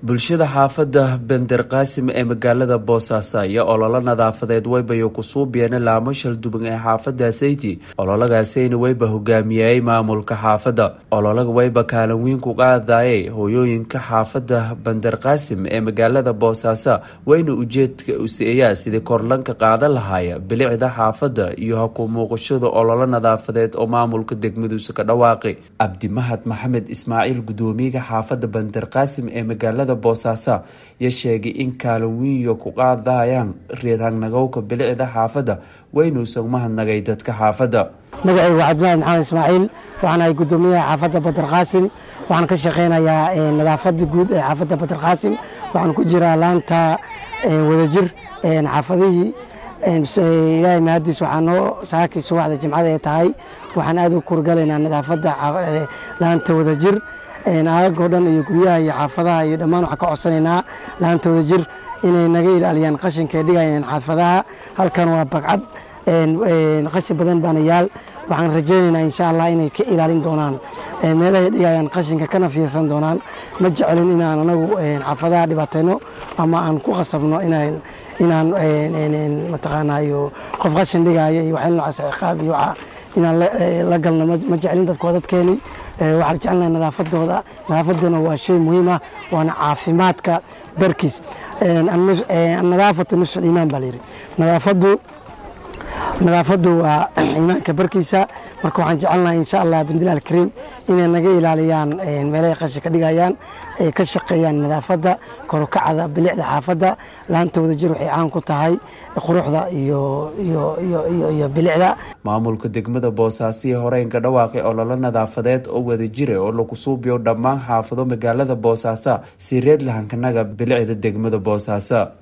bulshada xaafada bender qaasim ee magaalada boosaaso ayaa ololo nadaafadeed weybayo kusuubiyeena laamo shalduban ee xaafada sayti ololagaasina weyba hogaamiyayey maamulka xaafada ololaga weyba kaalin weyn ku qaadayay hooyooyinka xaafada bender qaasim ee magaalada boosaaso weyna ujeedka useeyaa sidii korlanka qaadan lahaaya bilicda xaafada iyo haku muuqashada ololo nadaafadeed oo maamulka degmaduusa ka dhawaaqi cabdimahad maxamed ismaaciil gudoomiyaha xaafada bender qaasim ee magaalada boosaaso ya sheegay in kaalin wiiyo ku qaadayaan reedhangnagowka bilicda xaafada weynuusan mahadnagay dadka xaafada magacaygu waa cabdimaad maxamed ismaaciil waxaan ahay gudoomiyaha xaafadda bader qaasim waxaan ka shaqeynayaa nadaafada guud ee xaafadda bader qaasim waxaan ku jiraa laanta wadajir xaafadihii ilaahay mahadiis waxaa noo saakii subaxda jimcada ay tahay waxaan aad u kurgalaynaa nadaafadda laanta wadajir aagoo dhan iyo guryaha iyo xaafadaha iyo dhammaan waxaan ka codsanaynaa laanta wadajir inay naga ilaaliyaan qashinka ay dhigayaan xaafadaha halkan waa bagcad qashin badan baana yaal waxaan rajaynaynaa insha allah inay ka ilaalin doonaan meelahay dhigayaan qashinka kana fiirsan doonaan ma jecelin inaan anagu xaafadaha dhibaatayno ama aan ku qasabno inaan inaan mataqaanaayo qof qashin dhigaayo iyo waxyaala noocaas ciqaab iyo inaan la galno ma jecelin dadku waa dadkeeni waxaan jecelnahay nadaafadooda nadaafaduna waa shay muhiim ah waana caafimaadka barkiis nadaafatu nusful iimaan baa layidhi nadaafadu nadaafadu waa iimaanka barkiisa marka waxaan jecelnahay insha allah bindillah alkariim inay naga ilaaliyaan meelahay qashin ka dhigayaan ay ka shaqeeyaan nadaafadda korokacda bilicda xaafadda laanta wadajir waxay caan ku tahay quruxda iyo iyo bilicda maamulka degmada boosaaso horeenka dhawaaqay ololo nadaafadeed oo wadajira oo lagu suubiyo dhammaan xaafado magaalada boosaaso si reed lahankanaga bilicda degmada boosaaso